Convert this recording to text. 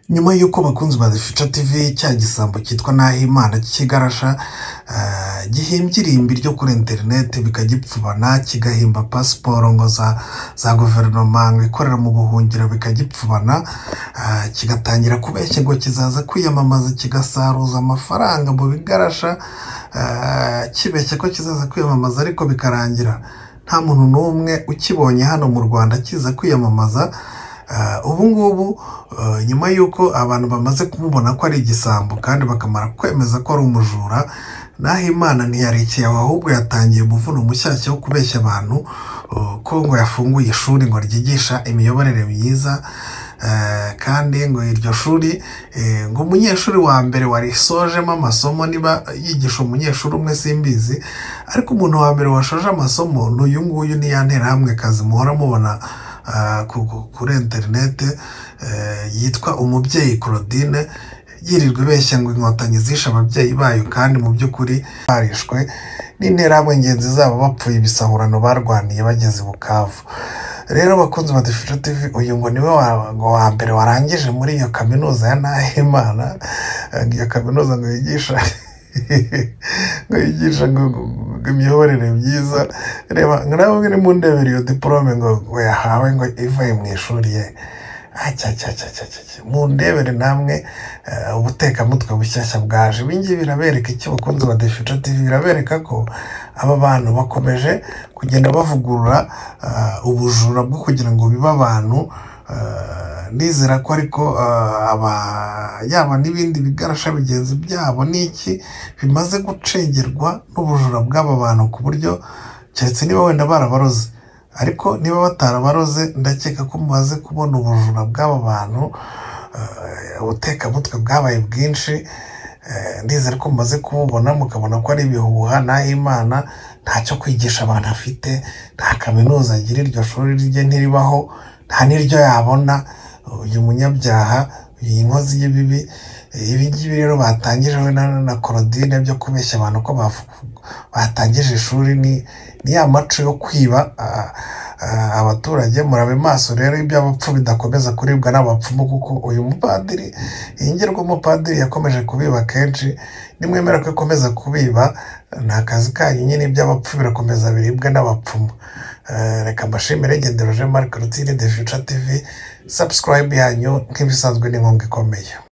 nyuma y'uko abakunzi ba The Future TV cya gisambo cyitwa Nahimana cy'igarasha eh, gihimbye irimbi ryo kuri interineti bikagipfubana kigahimba pasiporo ngo za, za guverinoma ngo ikorera mu buhungiro bikagipfubana eh, kigatangira kubeshya ngo kizaza kwiyamamaza kigasaruza amafaranga mu bigarasha eh, kibeshya ko kizaza kwiyamamaza ariko bikarangira nta muntu n'umwe ukibonye hano mu rwanda kiza kwiyamamaza Ah, ubu ngubu eh, nyuma y'uko abantu bamaze kumubona ko ari igisambo kandi bakamara kwemeza ko ari umujura naho imana ntiyarekeye aho ahubwo yatangiye umuvuno mushyashya wo kubeshya abantu eh, ko ngo yafunguye ishuri ngo ryigisha imiyoborere myiza eh, kandi ngo iryo shuri eh, ngo umunyeshuri wa mbere warisojemo amasomo niba yigisha umunyeshuri umwe simbizi ariko umuntu wa mbere washoje amasomo n'uyu nguyu ntiyanterahamwe kazi muhora mubona ah, ku- ku- kuri interinete eh, yitwa umubyeyi claudine yirirwa ibeshya ngo inkotanyi zishe ababyeyi bayo kandi mu by'ukuri barishwe n'interahamwe ngenzi zabo bapfuye ibisahurano barwaniye bageze i bukavu rero abakunzi ba dufite tv uyu ngo niwe wa- ngo wa mbere warangije muri iyo kaminuza ya nahimana Eh, iyo kaminuza ngo yigisha ngo yigisha ngo ngo- ngo imiyoborere myiza reba ngo nawe ubwo uri mu ndebera iyo diporome ngo ngo yahawe ngo ivuye mu ishuri ye acyacyacyacyacyacyacya mu ndebere namwe eh, ubutekamutwe bushyashya bwaje ibi ngibi birabereka iki bakunze ba The Future TV birabereka ko aba bantu bakomeje kugenda bavugurura eh, ubujura bwo kugira ngo bibe abantu eh, ndizera ko ariko eh, aba yaba n'ibindi bigarasha bigenzi byabo n'iki bimaze gucengerwa n'ubujura bw'aba bantu ku buryo keretse niba wenda barabaroze ariko niba batarabaroze ndakeka ko mumaze kubona ubujura bw'aba bantu eh, ubutekamutwe bwabaye bwinshi eh, ndizera ko mumaze kububona mukabona ko ari ibihuha naho imana ntacyo kwigisha abantu afite nta kaminuza agira iryo shuri rye ntiribaho nta n'iryo yabona uyu munyabyaha iyi nkozi y'ibibi eh, ibi ngibi rero batangije we na na Claudine byo kubeshya abantu ko bafu- batangije ishuri ni ni ya maco yo kwiba ah, ah, abaturage murabe maso rero iby'abapfu bidakomeza kuribwa n'abapfumu kuko uyu mupadiri iyi ngero umupadiri yakomeje kubiba kenshi nimwemera ko ikomeza kubiba ni akazi kanyu nyine iby'abapfu birakomeza biribwa n'abapfumu Eh, reka mbashimire ngenderoje marike rutine de fica tivi sabusikarayibe yanyu nk'ibisanzwe ni inkunga ikomeye